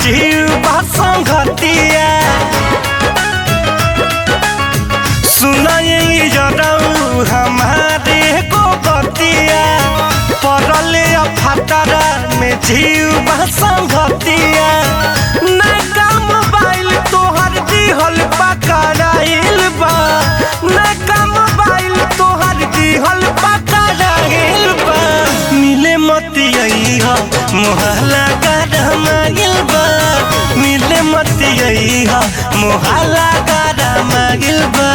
जीव बा संगतिया सुनाई जरऊ हमारे को बतिया पड़ले फतरा में जीव बा संगतिया नैका मोबाइल तोहर दिहल पकड़ाइल बा नैका मोबाइल तोहर दिहल पकड़ाइल बा मिले मतियई हो मोहला गरमाइल बा मिले मतियई हो मोहला गरमाइल बा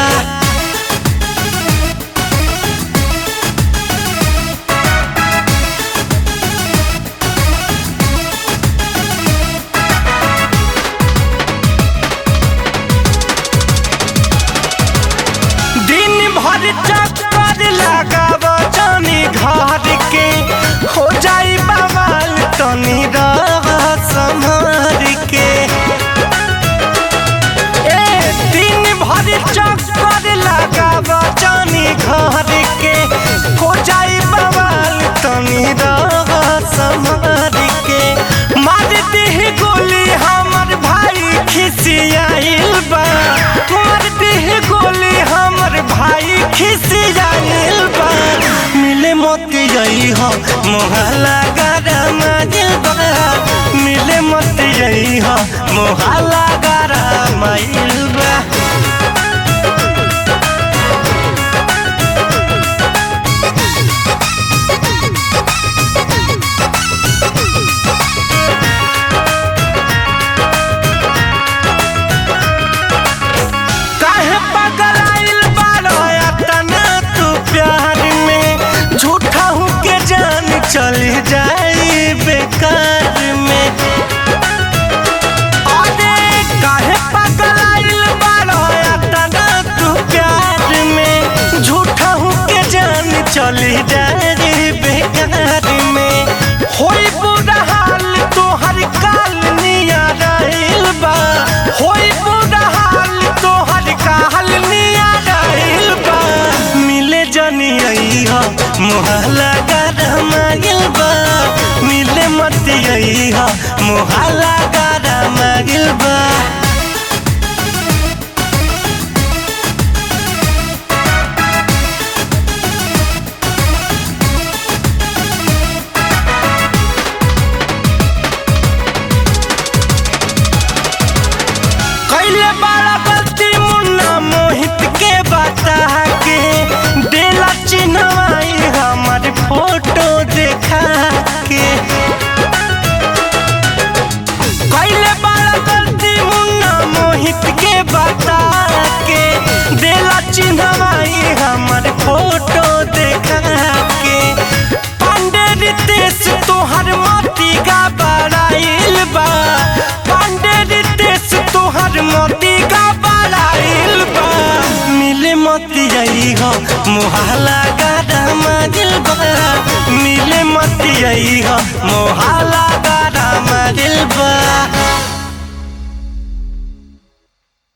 दिन भर चक्कर लगाव जानी घर के हो जाई बवाल तनी रह संभर के ए दिन भर चक्कर लगाव जानी घर के हो जाई बवाल तनी रह संभर के मार दीह गोली हमर भाई खिसियाइल बा मार दीह गोली हमर भाई खिसियाइल बा मिले मोती जई हो मोहला गरमा बा मिले मोती जई हो मोहला गरमा बा काहे पगलाइल बारो तना तू प्यार में झूठा हूँ के जान चली जाई बेकार में अरे काहे पगलाइल बारो तना तू प्यार में झूठा हूँ के जान चली जाई बेकार में होई बुरा हाल तोहर काल निया रहिल बा होई बुरा हाल तोहर काल निया रहिल बा मिले जनी आई हो मोहला गरमाइल बा मिले मत आई हो मोहला गरमाइल बा कैले बड़ा गलती मुन्ना मोहित के बता के देला चिन्हवाई हमर फोटो देखा के कैले बड़ा गलती मुन्ना मोहित के बता के देला चिन्हवाई हमर फोटो देखा के पांडे रितेश तोहर मोती का बड़ाइल बा पांडे रितेश तोहर मोती का बड़ाइल बा मिले मोती आई हो मोहला गाड़ा दिल बा मिले मोती आई हो मोहला गाड़ा दिल बा